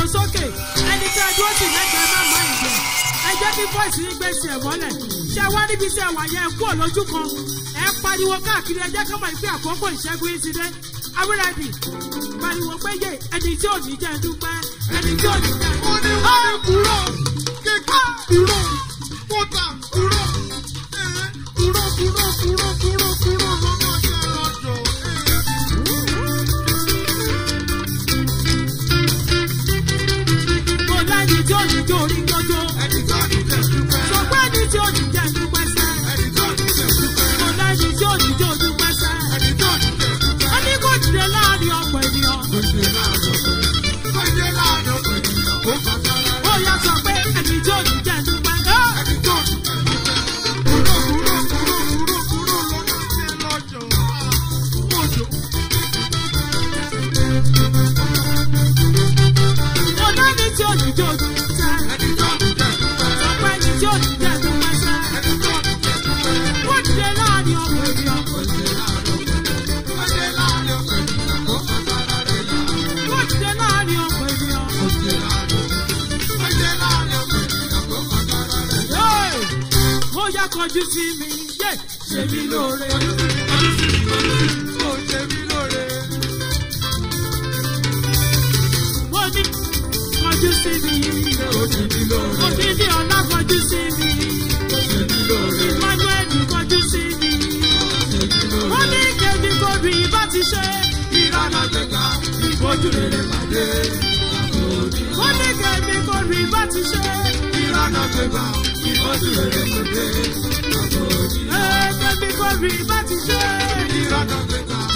sókè ẹni tí ẹdúró sì lẹ́gbẹ̀ẹ́ má má ìjẹ ẹ jẹ́ kí bọ́ìsì yín gbé sí ẹ̀ mọ́lẹ̀ ṣé wá níbi tí ẹ wà yẹn kú òlójú kan ẹ pariwo káàkiri ẹ jẹ́ kí wọ́n ìpín àkókò ìṣẹ́gun yín ti dé awúrẹ́dì pariwo pé yé ẹni tí ò ní jẹ́ dúpẹ́ ẹni tí ò ní jẹ́ Ó ní wọ́n ní kúrò, kéka kúrò, kóta kúrò, ẹ̀ kúrò kúrò kúrò kúrò kúrò lọ́nà jẹ́ lọ́jọ́. kò lẹ́ni tí ò ní jó orí gbọ́jọ́ Ẹni tó ní jẹ́ dúpẹ́, sọ pé ẹni tí ò ní jẹ́ dúpẹ́ sẹ́ ẹni tó ní jẹ́ dúpẹ́, kò lẹ́ni tí ò ní jó dúpẹ́ sẹ́ ẹni tó ní jẹ́ dúpẹ́. wọ́n ní kò dìde láàrin ọ̀pọ̀ ènìyàn Ó ṣe láàárọ̀ pé, ó ṣe láàárọ̀ pé ènìyàn kó kọ́ sára ó rẹ̀. yà sọ pé ẹni tí ò ní jẹ́ dúpẹ́ ẹ́. Ẹni tó ní jẹ́ dúpẹ́, kúrò kúrò kúrò kúrò kúrò lọ́nà jẹ́ lọ́jọ́. Òjò. kò lẹ́ni tí ò ní jó dúpẹ́ sẹ́ Ẹni tó ní jẹ́ dúpẹ́, sọ pé ẹni tí ò ní jẹ́ dúpẹ́ sẹ́ ẹni tó ní jẹ́ dúpẹ́. kò dìde láàrin ọ̀pọ̀ ènìyàn kò dìde láàrin ọ̀pọ̀ ènìyàn. Hey! ó yá kọjú sí mi yé ṣe mí lóore. mo ní kọjú sí mi yé mo ní ní ọ̀la kọjú sí mi emmanuel kọjú sí mi mo ní kébí kóbi bá ti ṣe ìbójú rere pàdé mo ní kébí kóbi bá ti ṣe ee kébí kóbi bá ti ṣe